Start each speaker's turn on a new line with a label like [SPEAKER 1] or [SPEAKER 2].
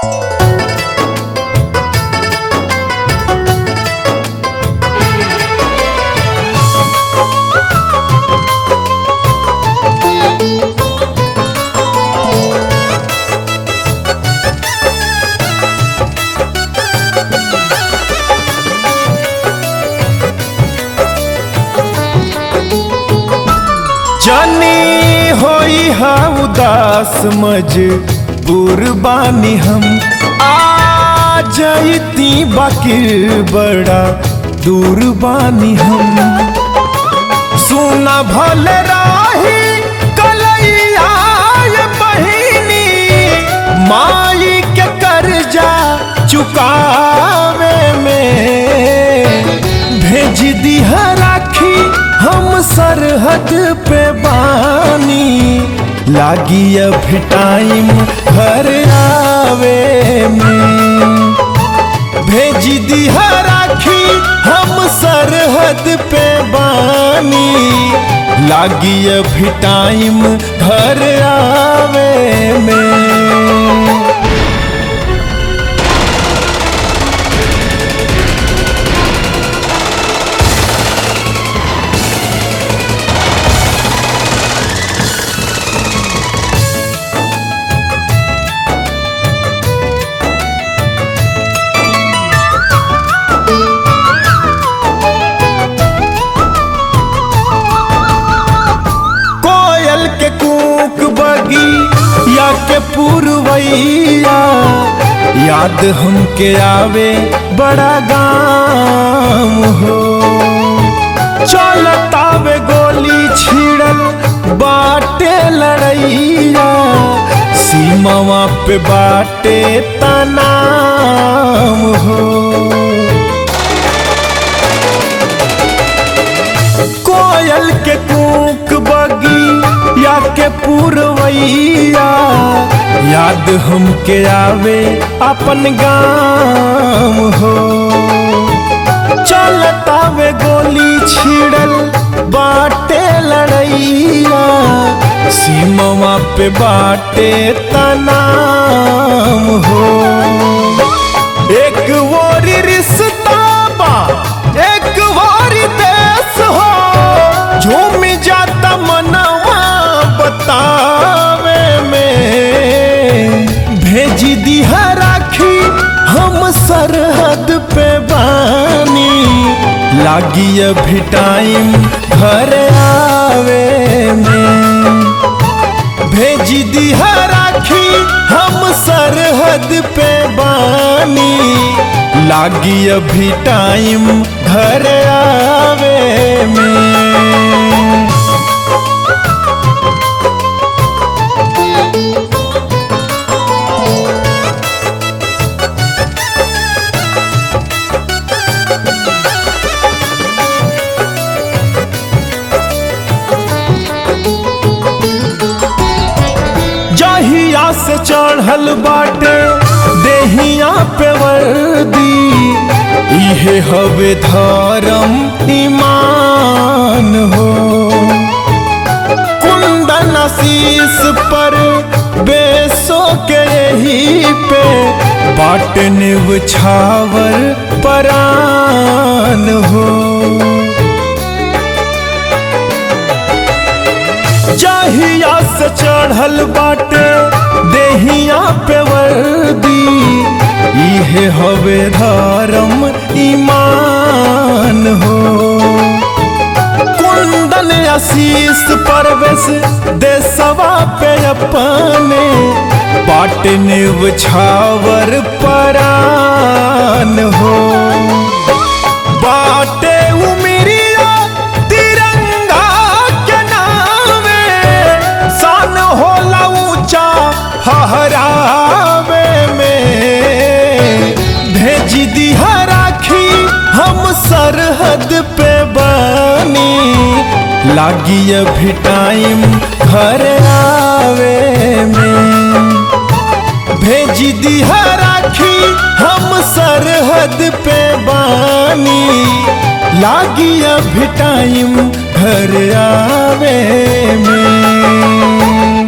[SPEAKER 1] जानी होई हा उदास मजबूर बानी हम आ जईती बाकी बड़ा दूर बानी हम सुना भल राही कलैया ये बहिनी माई के कर्जा चुकावे में भेज दिहा राखी हम सरहद पे बानी लागी अभी टाइम घर आवे में भेज दिहा राखी हम सरहद पे बानी लागी अभी टाइम घर आवे में कोयल के कूक बगी या के पुरवैया याद हमके आवे बड़ा गाम हो चलतावे गोली छिड़ल बाटे लड़ैया सीमावा पे बाटे तनाम हो कोयल के कूक बगी या के पुरवैया याद हमके आवे अपन गाम हो चलतावे गोली छिड़ल बाटे लड़ैया सीमवा पे बाटे तनाम हो एक वोरी रिश्ता बा एक वोरी देश हो झूम जाता मनवा बतावे में भेज दिहा राखी हम सरहद पे बानी लागी अभी टाइम घर आवे में भेज दिहा राखी हम सरहद पे बानी लागी अभी टाइम घर आवे में जहिया से चढ़ल बाटे देहिया पे वर्दी इहे हवे धर्म ईमान हो कुंदन आशीष पर बेसो के यही पे बाट निव छावर परान हो जहिया से चढ़ल बाटे देहिया पे वर्दी इहे हवे धर्म ईमान हो कुंदन आशीष परवेश देसवा पे अपने बाट निव छावर परान हो बाटे उमिरिया तिरंगा के नामे सन होला ऊंचा हहरावे में भेज दिहा राखी हम सरहद पे बानी लागी अभी टाइम घर आवे में भेज दिहा राखी हम सरहद पे बानी लागी अभी टाइम घर आवे में